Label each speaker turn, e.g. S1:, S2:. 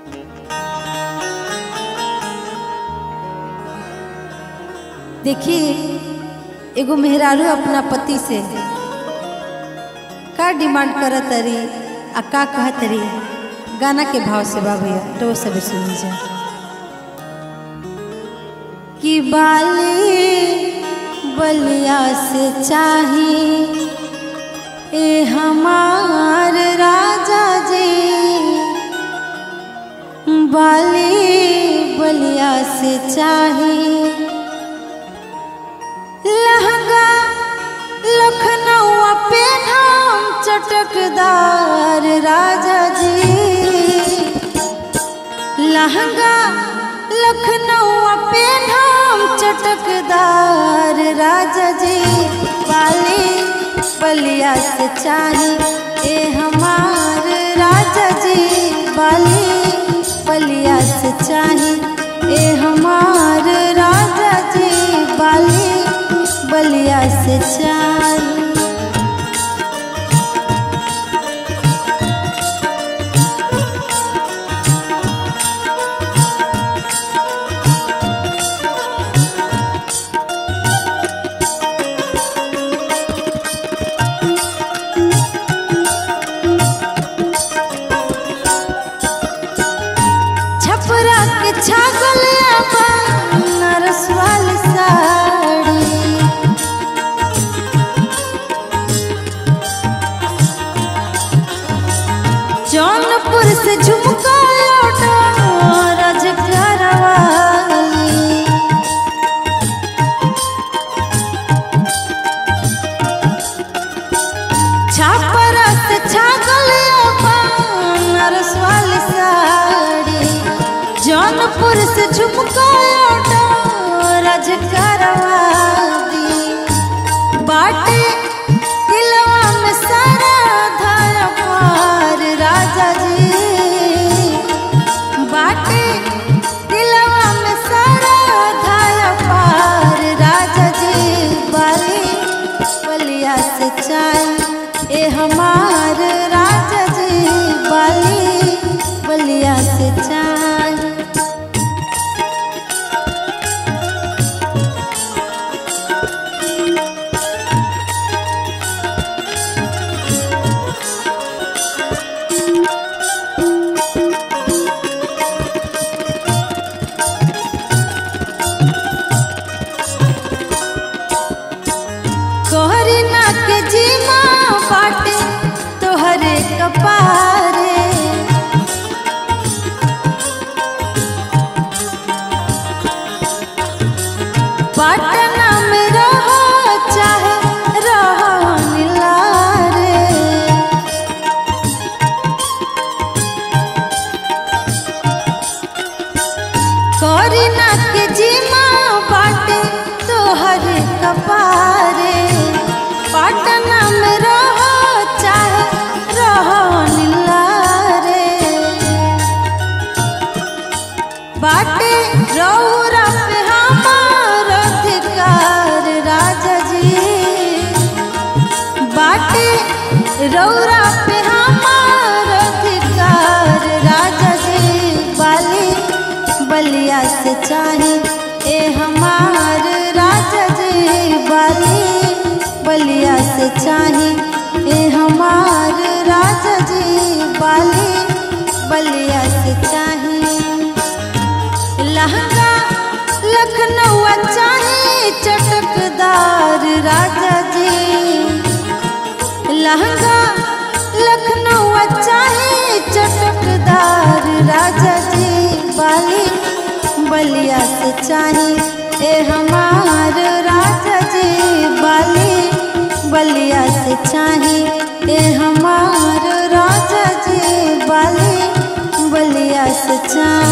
S1: देखिए एगो मेहरारू अपना पति से का डिमांड करत तरी आ का कहत तरी गाना के भाव से बा भैया तो सब सुन जा कि बाली बलिया से चाही ए हमार राजा जी बाली बलिया से चाही लहंगा लखनऊ पे नाम चटकदार राजा जी लहंगा लखनऊ पे नाम चटकदार राजा जी पाली बलिया से चाही ए हमार राजा जी बाली बलिया से चाही ए हमार राजा जी बाली बलिया से चाही छपरा के छागल नरस वाली साड़ी जौनपुर से झुमका लौटा रजकर वाली छापरा से छागल नरस वाली साड़ी जौनपुर से झुमका लौटा रजकर वाली बाटे दिलवा में सारा धारा पार राजा जी बाटे दिलवा में सारा धारा पार राजा जी बाली बलिया से चाय ए हमार राजा जी बाली बलिया से चाय कोहरी ना के जीमा बाटे तोहरे कपारे पटना में रहो चाहे रहो निलारे कोहरी ना के जीमा बाटे तोहरे कपारे पटना में रहो चाहे रहो निलारे बाटे रौरा पे हमार अधिकार राजा जी बाटे रौरा पे हमार अधिकार राजा जी बाली बलिया से चाही ए हमार राजा जी बाली बलिया से चाही ए हमार राजा जी बाली बलिया से चाही लहंगा लखनऊ चाहे चटकदार राजा जी लहंगा लखनऊ चाहे चटकदार राजा जी बाली बलिया से चाहे ए हमार राजा जी बाली बलिया से चाहे ए हमार राजा जी बाली बलिया से चाहे